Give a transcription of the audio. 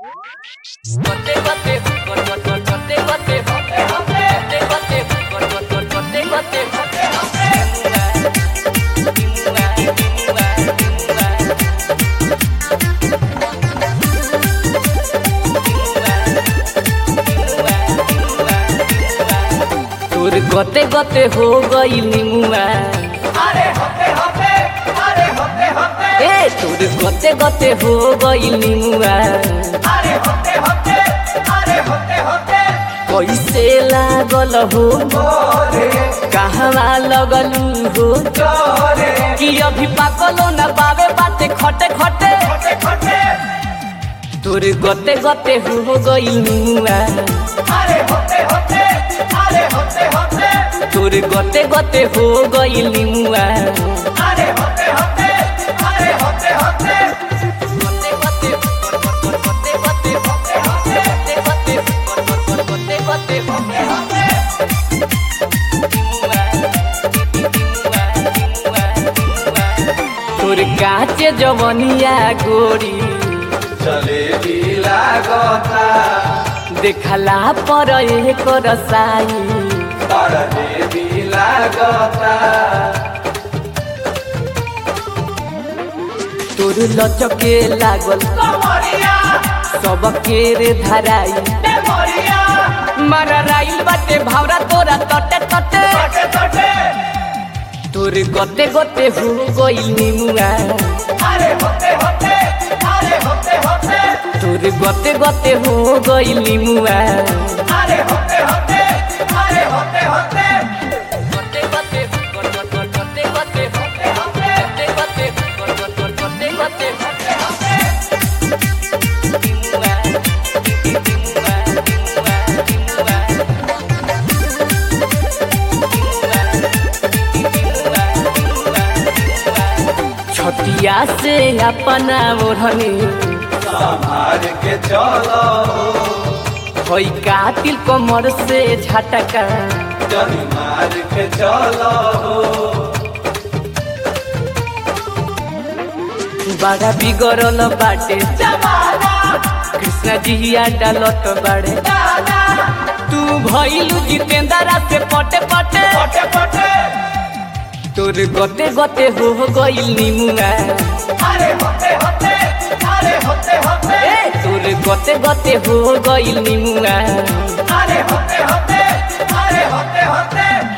तोर गते गते हो गई निमुआ अरे होते होते अरे होते होते ए तोर गते गते हो गई निमुआ अरे होते होते अरे होते होते कैसे लागल हो गोरे कहवा लगलू हो गोरे कि अभी पाकलो न बाबे बाते खटे खटे खोटे खोटे तोर गते गते हो गई निमुआ अरे होते होते अरे होते होते तोर गते गते हो गई निमुआ अरे होते होते अरे होते होते गते गते गते गते गते गते गते गते गते गते तोर काचे जवनिया गोरी जलेबी लागता देखला पर एक रसाई जलेबी लागता तोर लचके लागल कमरिया सबके रे धराई मेमोरिया मारा राइल बाटे भावरा तोरा तटे तटे तटे तटे तोर गते गते हो गई निमुआ अरे होते होते अरे होते होते तोर गते गते हो गई निमुआ अरे होते होते अरे होते होते गते गते गते गते गते गते गते गते गते गते छटिया से अपना ओढ़नी संभाल के चलो होई कातिल कमर से झटका जनी मार के चलो बड़ा बिगड़ल बाटे जमाना कृष्ण जी डालत बाड़े दाना तू भइलू जितेंद्रा से पटे पटे पटे पटे तोर गते गते हो गइल निमुआ अरे होते होते अरे होते होते ए तोर गते गते हो गइल निमुआ अरे होते होते अरे होते होते